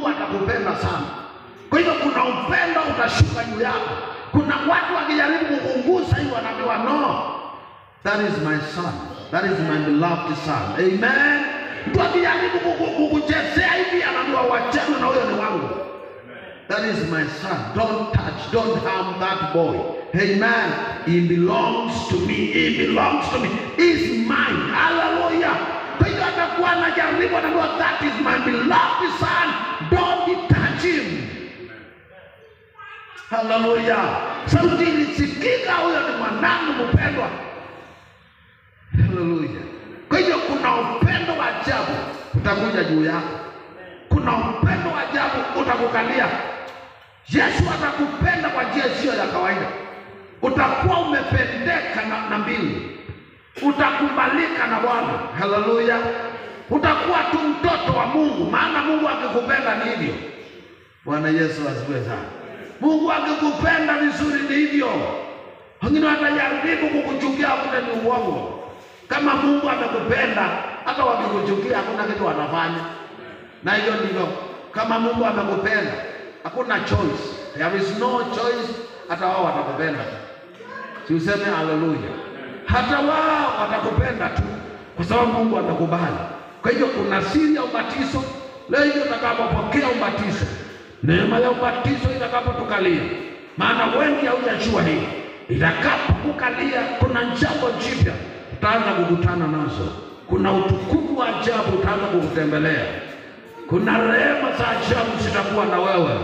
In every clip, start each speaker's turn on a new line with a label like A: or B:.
A: Mungu atakupenda sana. Kwa hivyo kuna upendo utashuka juu yako. Kuna watu wakijaribu kukungusa hivi wanaambiwa no, that is my son, that is my beloved son. Amen. Mtu akijaribu kuku- kukuchezea hivi anaambiwa wachana na huyo ni wangu. That is my son. Don't touch, don't harm that boy. Amen. He belongs to me. He belongs to me. He's mine. Hallelujah. Kwa hiyo atakuwa anajaribu anaambiwa that is my beloved son. Don't touch him. Haleluya! Sauti ilisikika, huyo ni mwanangu mpendwa. Haleluya! Kwa hivyo kuna upendo wa ajabu utakuja juu yako, kuna upendo wa ajabu utakukalia. Yesu atakupenda kwa njia isiyo ya kawaida. Utakuwa umependeka na, na mbingu, utakubalika na Bwana. Haleluya! Utakuwa tu mtoto wa Mungu, maana Mungu akikupenda ni hivyo. Bwana Yesu asifiwe sana. Mungu akikupenda vizuri ni hivyo. Wengine watajaribu kukuchukia, hakuna ni uongo. Kama Mungu amekupenda, hata wakikuchukia hakuna kitu wanafanya. Na hiyo ndivyo, kama Mungu amekupenda, hakuna choice, there is no choice. Hata wao watakupenda tu, si useme haleluya. Hata wao watakupenda tu, kwa sababu Mungu amekubali. Kwa hivyo kuna siri ya ubatizo. Leo hivyo utakapopokea ubatizo neema ya ubatizo itakapotukalia, maana wengi haujajua hii. Itakapokukalia, kuna jambo jipya utaanza kukutana nazo, kuna utukufu wa ajabu utaanza kukutembelea, kuna rehema za ajabu zitakuwa na wewe.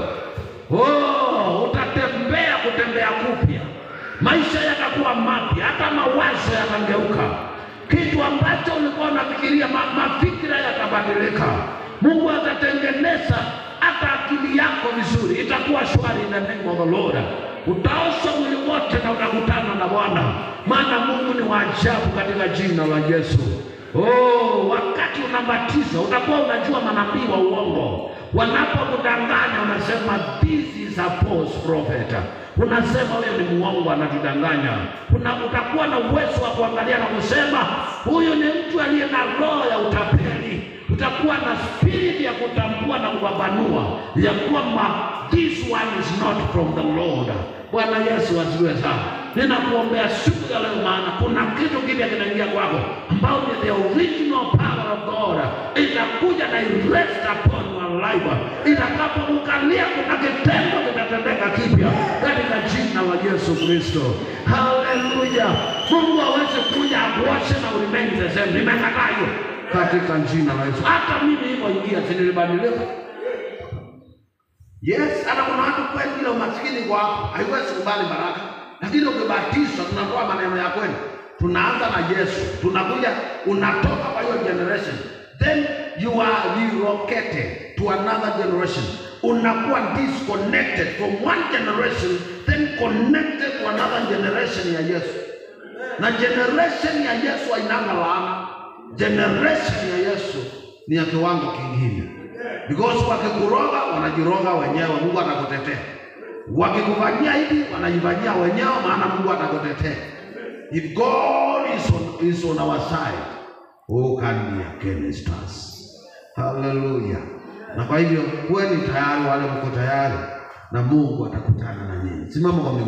A: Oh, utatembea kutembea kupya, maisha yatakuwa mapya, hata mawazo yatageuka. Kitu ambacho ulikuwa unafikiria, ma, mafikira yatabadilika. Mungu atatengeneza hata akili yako vizuri, itakuwa shwari in the name of the Lord. Utaosha mwili wote na utakutana na Bwana, maana Mungu ni wa ajabu katika jina la Yesu. Oh, wakati unabatiza utakuwa unajua manabii wa uongo wanapokudanganya, unasema this is a false prophet, unasema huyo ni muongo anatudanganya. Una, utakuwa na uwezo wa kuangalia na kusema huyu ni mtu aliye na roho ya utapeli utakuwa na spirit ya kutambua na kupambanua ya kwamba this one is not from the Lord. Bwana Yesu asifiwe sana. Ninakuombea siku ya leo, maana kuna kitu kipya kinaingia kwako, ambao ni the original power of God, itakuja na rest upon your life. Itakapokukalia, kuna kitendo kitatendeka kipya katika jina la Yesu Kristo. Haleluya! Mungu aweze kuja akuoshe na ulimwengu the same. Nimekataa hiyo katika jina la Yesu. Hata mimi hivyo ingia, si nilibadilika? Yes, hata kuna watu kweli ile umaskini kwa hapo haiwezi kubali baraka, lakini ukibatizwa, tunatoa maneno ya kweli, tunaanza na Yesu, tunakuja, unatoka kwa hiyo generation, then you are relocated to another generation, unakuwa disconnected from one generation then connected to another generation ya Yesu, na generation ya Yesu hainanga laana generation ya Yesu ni ya kiwango kingine, because wakikuroga wanajiroga wenyewe, Mungu atakutetea. Wakikufanyia hivi wanajifanyia wenyewe, maana Mungu atakutetea. If God is on, is on our side, who can be against us? Hallelujah. Na kwa hivyo kuweni tayari, wale mko tayari, na Mungu atakutana na nyinyi. Simama kwa miguu.